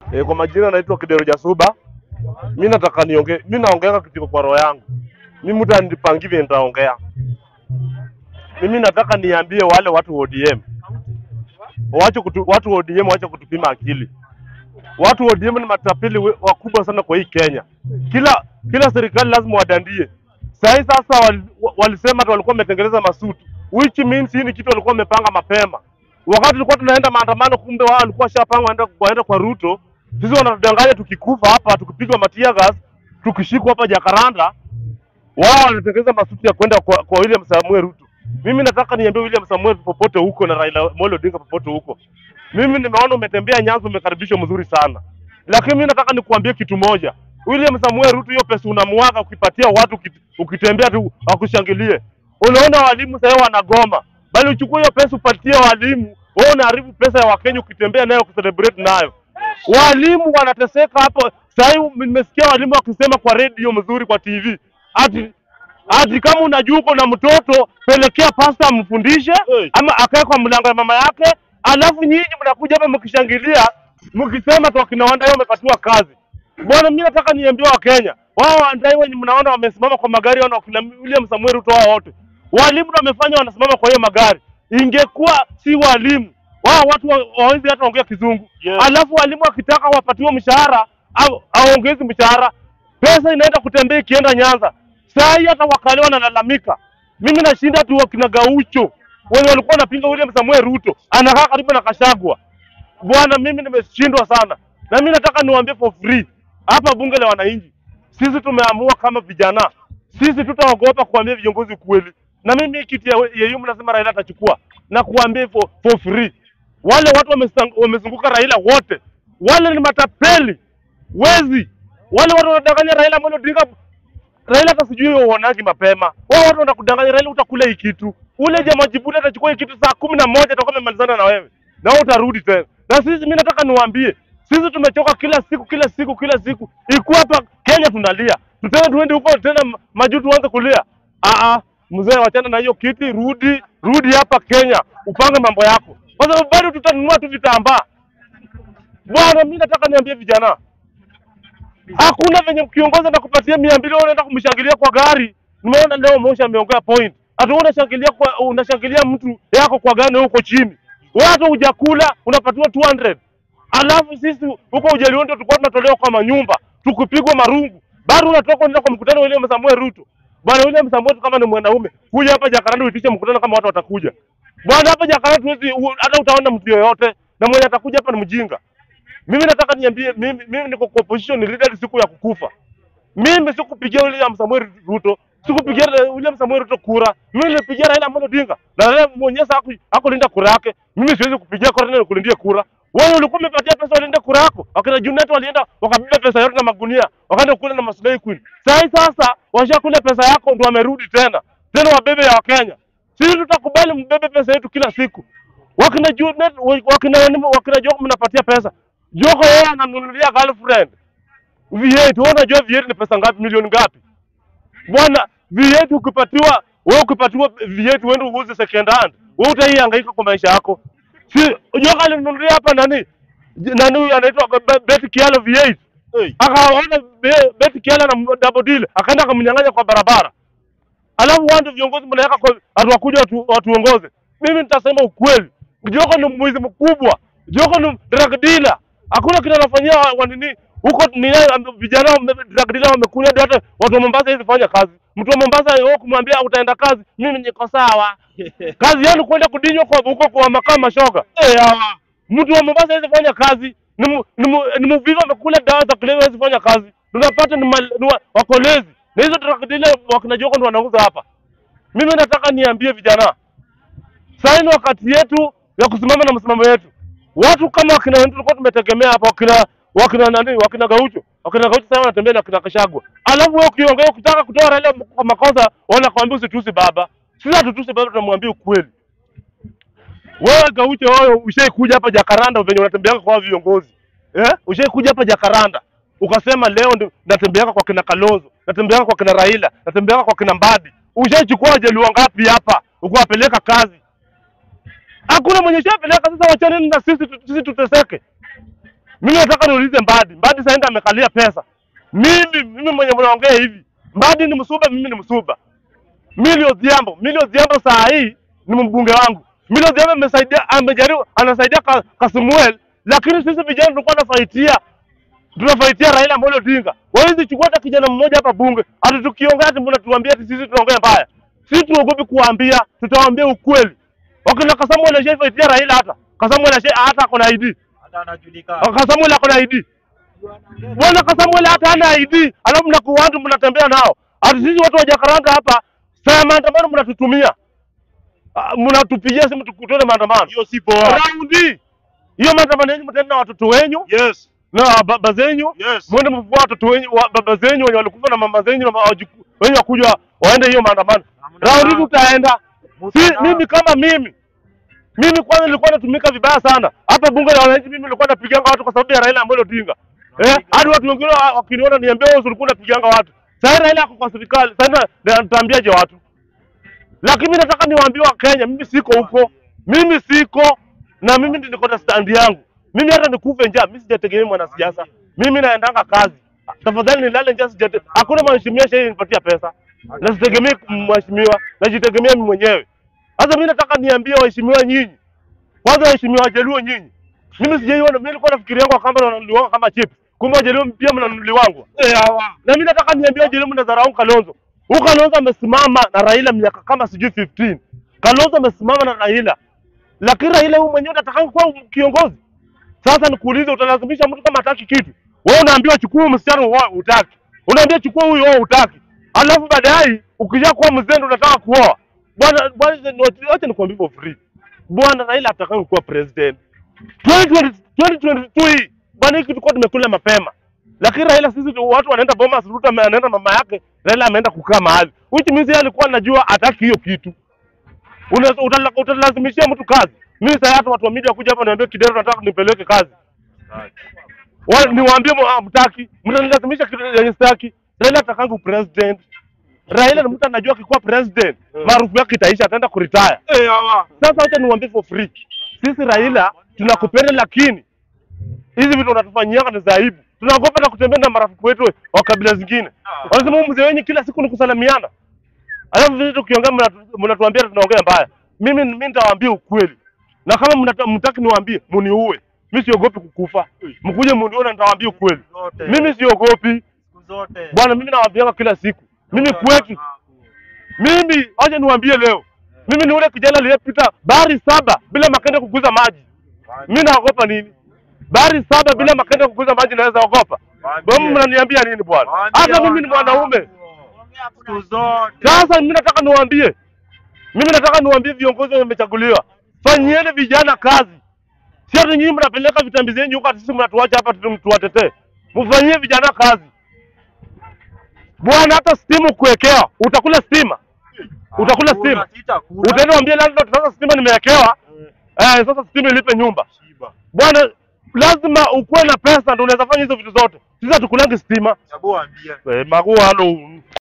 E, kwa majina naitwa Kidero Jasuba. Mi nataka niongee, mi naongea kitu kwa roho yangu. Mi mtu anipangive nitaongea. Mimi nataka niambie wale watu wa ODM waache kutu, watu wa ODM waache kutupima akili. Watu wa ODM ni matapeli we- wakubwa sana kwa hii Kenya. Kila kila serikali lazima wadandie. Saa hii sasa wal, wa- walisema ati walikuwa wametengeneza masuti which means hii ni kitu walikuwa wamepanga mapema. Wakati tulikuwa tunaenda maandamano, kumbe wao walikuwa washapanga waenda waenda kwa Ruto. Sisi wanatudanganya tukikufa hapa, tukipigwa matia gas, tukishikwa hapa Jakaranda, wao wanatengeneza masuti ya kwenda kwa, kwa William Samuel Ruto. Mimi nataka niambie William Samuel popote huko na Raila Amolo Odinga popote huko. Mimi nimeona umetembea Nyanza, umekaribishwa mzuri sana, lakini mimi nataka nikuambie kitu moja. William Samuel Ruto, hiyo pesa unamwaga ukipatia watu ukit- ukitembea tu wakushangilie. Unaona walimu sasa wanagoma, bali uchukue hiyo pesa upatie walimu. Wewe unaharibu pesa ya Wakenya ukitembea nayo kucelebrate nayo. Walimu wanateseka hapo. Sasa hivi nimesikia walimu wakisema kwa redio mzuri, kwa TV ati ati kama unajua uko na mtoto pelekea pasta amfundishe, Hey. ama akae kwa mlango ya mama yake, alafu nyinyi mnakuja hapa mkishangilia mkisema tu akina Wandai wamepatiwa kazi. Bwana, mimi nataka niambie Wakenya wao Wandai wenye mnaona wamesimama kwa magari, wana wakina William Samuel Ruto, wao wote walimu ndio wamefanya wanasimama kwa hiyo magari. Ingekuwa si walimu wao watu wa- hawawezi hata ongea kizungu Yes. alafu walimu wakitaka wapatiwe mshahara au aongezi mshahara, pesa inaenda kutembea ikienda Nyanza. Saa hii hata wakale wanalalamika. Mimi nashinda tu wakina Gaucho wenye walikuwa wanapinga William Samuel Ruto, anakaa karibu na Kashagwa. Bwana, mimi nimeshindwa sana, na mimi nataka niwaambie for free hapa bunge la wananchi, sisi tumeamua kama vijana, sisi tutaogopa kuambia viongozi ukweli. Na mimi hii kiti ya yeye mnasema Raila atachukua, na kuambia for, for free wale watu wamesang- wamezunguka Raila wote, wale ni matapeli, wezi, wale watu wanadanganya Raila Amolo Odinga. Raila hata sijui uonaji mapema, wao watu wanakudanganya Raila, utakula hii kitu. Ule jamaa Jibuli atachukua hii kitu saa kumi na moja atakuwa amemalizana na wewe, na wewe utarudi tena. Na sisi, mimi nataka niwaambie, sisi tumechoka kila siku kila siku kila siku, ikuwa hapa Kenya tunalia, tutende tuende huko tena ma- majuu tuanze kulia. Ah ah, mzee, wachana na hiyo kiti, rudi rudi hapa Kenya, upange mambo yako, kwa sababu bado tutanunua tu vitambaa. Bwana, mimi nataka niambie vijana, hakuna venye kiongozi anakupatia mia mbili wewe unaenda kumshangilia kwa gari. Nimeona leo Moshi ameongea point, ati wewe unashangilia kwa unashangilia mtu yako kwa gari na huko chini, wewe hata hujakula unapatiwa 200 alafu sisi huko Ujaliondo tulikuwa tunatolewa kwa manyumba tukipigwa marungu, bado unatoka unaenda kwa mkutano wa William Samuel Ruto. Bwana William Samuel kama ni mwanaume, kuja hapa Jakaranda uitishe mkutano kama watu watakuja. Bwana hapa Jakaranda tuwezi u- hata utaona mtu yoyote, na mwenye atakuja hapa ni mjinga. Mimi nataka niambie, mimi, mimi niko kwa opposition leader siku ya kukufa. Mimi sikupigia William Samuel Ruto, sikupigia William Samuel Ruto kura. Mimi nilipigia Raila Amolo Odinga. Na Raila mwenyewe haku hakulinda kura yake. Mimi siwezi kupigia kura tena kulindia kura. Wewe ulikuwa umepatia pesa walinde kura yako. Wakina Junet walienda wakabeba pesa yote na magunia, wakaenda kula na Maslay Queen. Sasa hii sasa washakula pesa yako ndio wamerudi tena. Tena wabebe ya Wakenya. Sisi tutakubali mbebe pesa yetu kila siku. Wakina Junet wakina wakina Joko mnapatia pesa. Joko yeye ananunulia girlfriend. V8 wewe unajua V8 ni pesa ngapi? Milioni ngapi? Bwana, V8 ukipatiwa wewe ukipatiwa V8 uende uuze second hand, wewe utaihangaika kwa maisha yako. Si unajua alinunulia hapa nani? J- Nani huyu anaitwa Be- Betty Kialo V8. Hey. Akaona Be- Betty Kialo na double deal, akaenda akamnyang'anya kwa barabara. Alafu wao ndio viongozi mnaweka kwa watu wakuja watu, watuongoze. Mimi nitasema ukweli. Joko ni mwizi mkubwa. Joko ni drug dealer. Hakuna kitu anafanyia wa- wa nini huko ni vijana wame- drug dealer wamekuja ndio hata watu wa Mombasa hizi fanya kazi. Mtu wa Mombasa wewe kumwambia utaenda kazi, mimi niko sawa. Kazi yenu kwenda kudinywa kwa huko kwa makaa mashoga. Eh, hawa. Mtu wa Mombasa hizi fanya kazi. Ni mu- ni mu- ni mvivu amekula dawa za kulevya hizi fanya kazi. Tunapata ni, mal- ni wa- wakolezi. Na hizo drug dealer wakina Joko ndio wanauza hapa. Mimi nataka niambie vijana, sasa ni wakati yetu ya kusimama na msimamo yetu. Watu kama wakina wetu tulikuwa tumetegemea hapa, wakina wakina nani, wakina Gaucho, wakina Gaucho sasa wanatembea na wakina Kashagwa. Alafu wewe ukiongea ukitaka kutoa Raila kwa makosa, wanakuambia usitusi baba. Sisi hatutusi baba, tunamwambia ukweli. Wewe Gaucho, wewe ushaikuja hapa Jakaranda venye unatembeanga kwa viongozi eh? Ushaikuja hapa Jakaranda ukasema leo ndio natembeanga kwa kina Kalonzo, natembeanga kwa kina Raila, natembeanga kwa kina Mbadi. Ushaichukua wajaluo ngapi hapa ukuwapeleka kazi? Hakuna mwenye shapeleka. Sasa wachaneni na sisi, tu- sisi tuteseke. Mimi nataka niulize Mbadi. Mbadi sasa ndio amekalia pesa. Mimi mimi mwenye mnaongea hivi. Mbadi ni msuba, mimi ni msuba. Mili Odhiambo, Mili Odhiambo saa hii ni mbunge wangu. Mili Odhiambo amesaidia amejaribu anasaidia ka, Kasmuel, lakini sisi vijana tulikuwa tunafaitia tunafaitia Raila Amolo Odinga. Wawezi chukua hata kijana mmoja hapa bunge, ati tukiongea ati mnatuambia ati sisi tunaongea mbaya. Sisi tuogopi kuambia, tutawaambia ukweli. Wakina Kasamuel anashaitia Raila hata. Kasamuel anashai hata ako na ID. hata anajulikana. Kasamuel ako na ID. Bwana Kasamuel hata hana ID, alafu mnakuwa watu mnatembea nao. Ati sisi watu wa Jakaranda hapa, saa ya maandamano mnatutumia. Ah, Mnatupigia simu tukutane maandamano. Hiyo si poa. Raundi. Hiyo maandamano yenu mtaenda na watoto wenyu Yes. na baba zenyu. Yes. Mwende mfukua watoto wenyu, wa, baba zenyu wenye walikufa na mama zenyu na wajuku- wenye wakuja waende hiyo maandamano. Hamna. Raundi tutaenda. Si, Mutana. mimi kama mimi mimi kwanza nilikuwa natumika vibaya sana hapa bunge la wananchi. Mimi nilikuwa napiganga watu kwa sababu ya Raila Amolo Odinga eh, hadi watu wengine wa- wakiniona niambia wewe ulikuwa unapiganga watu. Sasa Raila ako kwa serikali, sasa na- nitaambiaje watu? Lakini mimi nataka niwaambie wa Kenya, mimi siko huko, mimi siko na mimi ndio niko na stand yangu. Mimi hata nikufe njaa, mimi sijategemea mwanasiasa, mimi naendanga kazi. Tafadhali nilale njaa, sijate hakuna mheshimiwa shehe nipatia pesa, na sitegemei mheshimiwa, najitegemea mimi mwenyewe. Sasa mimi nataka niambie waheshimiwa nyinyi, kwanza waheshimiwa wajaluo nyinyi, mimi sijaiona, mimi nilikuwa nafikiria yangu kama wananunuliwa kama chips, kumbe wajaluo pia mnanunuliwangu. Eh, hawa. Na mimi nataka niambie wajaluo mnadharau Kalonzo. Huyu Kalonzo amesimama na Raila miaka kama sijui 15. Kalonzo amesimama na Raila, lakini Raila huyu mwenyewe anataka kuwa kiongozi. Sasa nikuulize, utalazimisha mtu kama hataki kitu? Wewe unaambiwa chukua msichana wao utaki, unaambia chukua huyu wao utaki, alafu baadaye ukija kuwa mzee ndio unataka kuoa. Bwana bwana, wacha nikwambie for free, bwana Raila atakaye kuwa president 2020 2022 hii bwana, hiki tulikuwa tumekula mapema, lakini Raila sisi tu- watu wanaenda Bomas, Ruto ame- anaenda mama yake, Raila ameenda kukaa mahali, which means yeye alikuwa anajua hataki hiyo kitu. Una- utala- Utalazimishia mtu kazi. Mimi sasa hata watu wa media kuja hapa niambie Kidero nataka nipeleke kazi. Wale niwaambie mu- ah, mtaki, mtanilazimisha kitu yenye sitaki. Raila atakangu president. Raila ni mtu anajua akikuwa president, maarufu yake itaisha, ataenda kuretire. Eh, hawa. Sasa acha niwaambie for free. Sisi Raila tunakupenda, lakini hizi vitu unatufanyianga ni za aibu. Tunaogopa na kutembea na marafiki wetu wa kabila zingine. Wanasema huyu mzee wenyu kila siku ni kusalimiana. Alafu vile tukiongea mnatu- mnatuambia tunaongea mbaya. Mimi mimi nitawaambia ukweli. Na kama mnata- mtaki niwaambie muniue. Mimi siogopi kukufa. Mkuje munione nitawaambia ukweli. Zote. Mimi siogopi. Siku zote. Bwana mimi nawaambianga kila siku. Mimi kwetu mimi aje niwaambie leo. Mimi ni ule kijana aliyepita bahari saba bila makende kuguza maji. Mimi naogopa nini? Bahari saba bila makende kuguza maji naweza ogopa. Wewe mnaniambia nini bwana? Hata mimi ni mwanaume. Siku zote. Sasa mimi nataka niwaambie, mimi nataka niwaambie viongozi wamechaguliwa, fanyieni vijana kazi. Si ati nyinyi mnapeleka vitambi zenyu huko, ati sisi mnatuacha hapa tu- tuwatetee. Mfanyie vijana kazi bwana. Hata stimu kuwekewa, utakula stima, utakula Hakuna, stima, sitakula. utaenda mwambie landlord, sasa stima nimewekewa, eh, sasa stima ilipe nyumba Shiba. bwana. Lazima ukuwe na pesa ndio unaweza fanya hizo vitu zote. Sisi hatukulangi stima. Hebu waambie. Eh, maguano